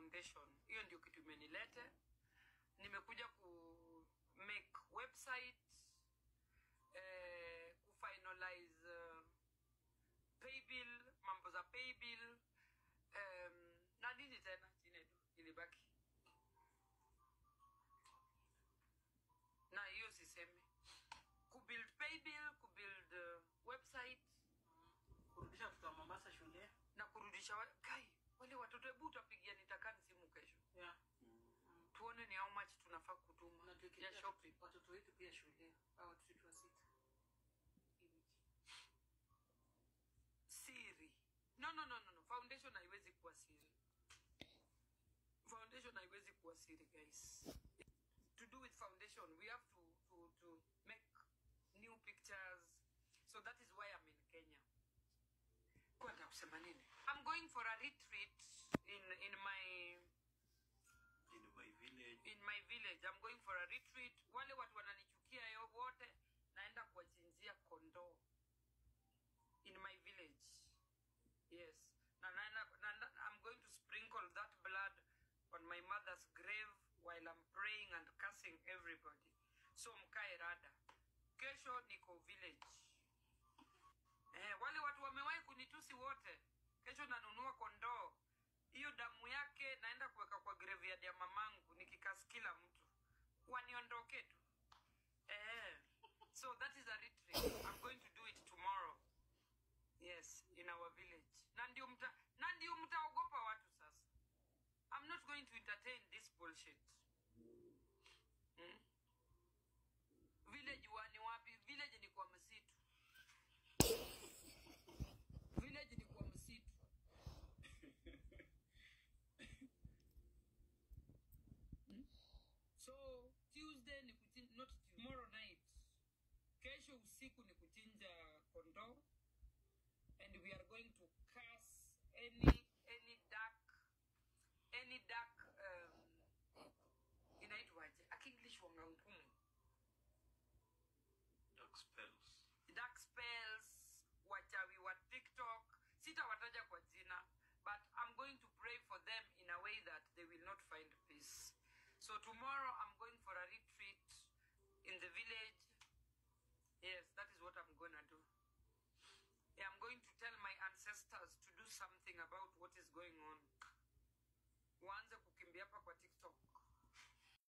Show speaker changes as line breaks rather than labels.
foundation hiyo ndio kitu imenilete nimekuja ku make website eh, kufinalize uh, paybill mambo za paybill um, na nini tena chinedu ilibaki na hiyo sisemi kubuild paybill kubuild uh, website
kurudisha watoto wa mombasa shule
na kurudisha wa- kai wale watoto hebu utapigia nitakani simu kesho
yeah.
tuone ni how much tunafaa kutuma
na
ya
tukikia
shopping
watoto wetu pia shule au watoto wetu wa sita Hii wiki.
siri no no no no no foundation haiwezi kuwa siri foundation haiwezi kuwa siri guys to do with foundation we have to to to make new pictures so that is why i'm in kenya kwenda kusema nini i'm going for a retreat in in my
in my village
in my village i'm going for a retreat wale watu wananichukia yo wote naenda kuwachinjia kondoo in my village yes na, na, na, na, na, i'm going to sprinkle that blood on my mother's grave while i'm praying and cursing everybody so mkae rada kesho niko village eh, wale watu wamewahi kunitusi wote kesho nanunua kondoo hiyo damu yake naenda kuweka kwa graveyard ya mamangu nikikas kila mtu waniondoke tu eh, so that is a retreat i'm going to do it tomorrow yes in our village na ndio mta na ndio mtaogopa watu sasa i'm not going to entertain this bullshit hmm? village wa ni wapi village ni kwa msitu village ni kwa msitu Hmm? so tuesday ni kuchinja not Tuesday, tomorrow night kesho usiku ni kuchinja kondoo and we are going to curse any any dark any dark um, inaitwaje akienglish wangangumu
dark spells
dark spells wachawi wa tiktok sitawataja kwa jina but i'm going to pray for them in a way that they will not find peace so tomorrow i'm going for a retreat in the village yes that is what i'm gonna do yeah, i'm going to tell my ancestors to do something about what is going on waanze kukimbia hapa kwa tiktok